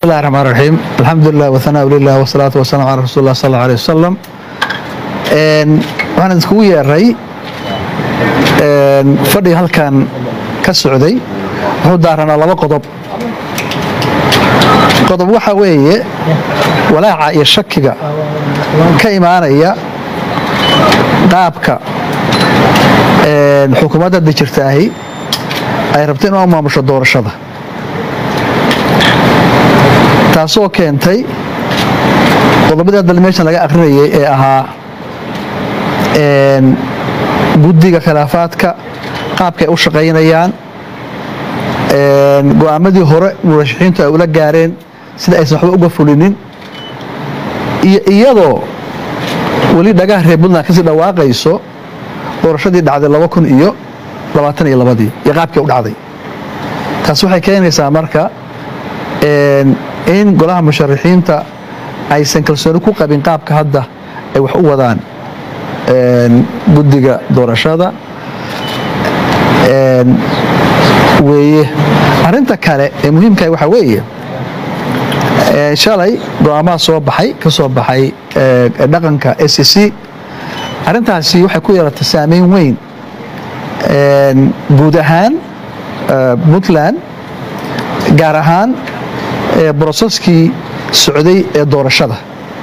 bismillahi raxmaan raxiim alxamdulilah wahanaa lilah wasalaatu wasalaam calaa rasuuli lah sal alla alih wasalam waxaan iskugu yeeray fadhiga halkan ka socday wuxuu daaranaa laba qodob qodob waxaa weeye walaaca iyo shakiga ka imaanaya qaabka xukuumadda hadda jirtaahi ay rabto in u maamusho doorashada taasoo keentay qodobadii hadda meeshan laga akrinayay ee ahaa guddiga khilaafaadka qaabka ay u shaqaynayaan go-aamadii hore murashaxiintu ay ula gaareen sida aysan waxba uga fulinin iyo iyadoo weli dhagaha reer puntland kasii dhawaaqayso doorashadii dhacday laba kun iyo labaatan iyo labadii iyo qaabkii u dhacday taas waxay keenaysaa marka in golaha musharaxiinta aysan kalsooni ku qabin qaabka hadda ay wax u wadaan guddiga doorashada weeye arinta kale ee muhiimkaah waxaa weeye shalay go-aamaha soo baxay ka soo baxay dhaqanka s c arrintaasi waxay ku yeelatay saameyn weyn guud ahaan puntland gaar ahaan broseskii socday ee doorashada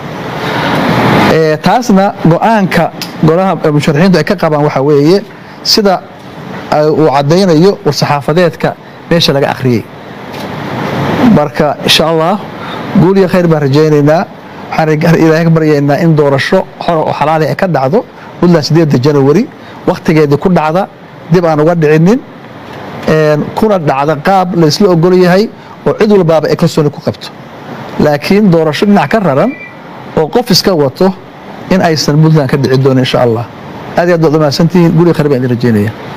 taasna go-aanka golaha musharaxiintu ay ka qabaan waxaa weeye sida uu caddaynayo war-saxaafadeedka meesha laga akhriyey marka insha allah guul iyo khayr baan rajaynaynaa waxaan ilaahay ka baryaynaa in doorasho xor oo xalaali ay ka dhacdo puntland sideedda janawari wakhtigeedii ku dhacda dib aan uga dhicinin kuna dhacda qaab la isla ogol yahay oo cid walbaaba ay kalsooni ku qabto laakiin doorasho dhinac ka raran oo qof iska wato in aysan puntland ka dhici doonin insha allah aad iyo aad baad umahadsantihiin guriga khayr baan idin rajaynaya